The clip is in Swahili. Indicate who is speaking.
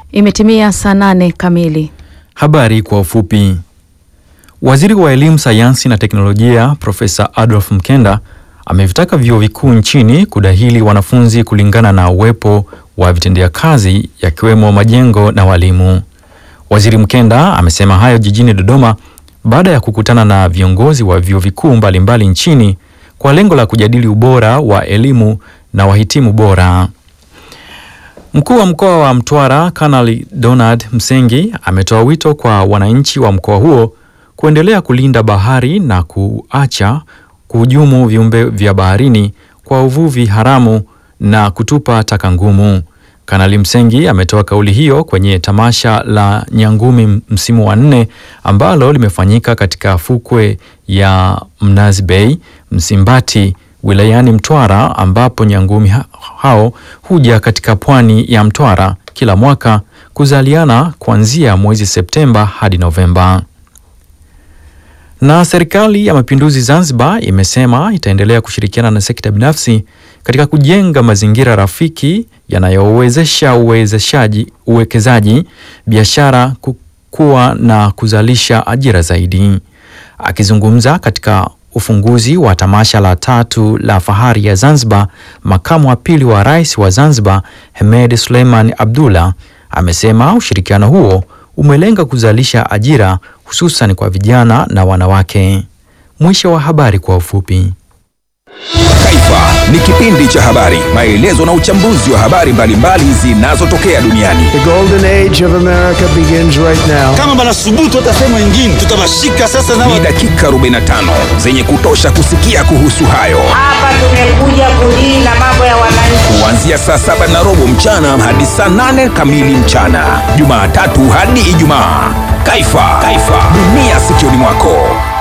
Speaker 1: Imetimia saa nane kamili.
Speaker 2: Habari kwa ufupi. Waziri wa Elimu, Sayansi na Teknolojia Profesa Adolf Mkenda amevitaka vyuo vikuu nchini kudahili wanafunzi kulingana na uwepo wa vitendea kazi yakiwemo majengo na walimu. Waziri Mkenda amesema hayo jijini Dodoma baada ya kukutana na viongozi wa vyuo vikuu mbalimbali nchini kwa lengo la kujadili ubora wa elimu na wahitimu bora. Mkuu wa mkoa wa Mtwara Kanali Donald Msengi ametoa wito kwa wananchi wa mkoa huo kuendelea kulinda bahari na kuacha kuhujumu viumbe vya baharini kwa uvuvi haramu na kutupa taka ngumu. Kanali Msengi ametoa kauli hiyo kwenye tamasha la Nyangumi msimu wa nne ambalo limefanyika katika fukwe ya Mnazi Bay, Msimbati wilayani Mtwara ambapo nyangumi hao huja katika pwani ya Mtwara kila mwaka kuzaliana kuanzia mwezi Septemba hadi Novemba. Na serikali ya mapinduzi Zanzibar imesema itaendelea kushirikiana na sekta binafsi katika kujenga mazingira rafiki yanayowezesha uwezeshaji uwekezaji, biashara kukua na kuzalisha ajira zaidi. Akizungumza katika ufunguzi wa tamasha la tatu la fahari ya Zanzibar, makamu wa pili wa rais wa Zanzibar Hemed Suleiman Abdullah amesema ushirikiano huo umelenga kuzalisha ajira hususan kwa vijana na wanawake. Mwisho wa habari kwa ufupi.
Speaker 3: Taifa ni kipindi cha habari, maelezo na uchambuzi wa habari mbalimbali zinazotokea duniani.
Speaker 4: The golden age of America begins right now.
Speaker 5: kama banasubutu hata sehemu ingine tutawashika sasa na
Speaker 3: Ni dakika 45 zenye kutosha kusikia kuhusu hayo,
Speaker 6: Hapa tumekuja kudili na mambo ya wananchi.
Speaker 3: kuanzia saa saba na robo mchana hadi saa nane kamili mchana, Jumatatu hadi Ijumaa. Taifa, Taifa, dunia sikioni mwako.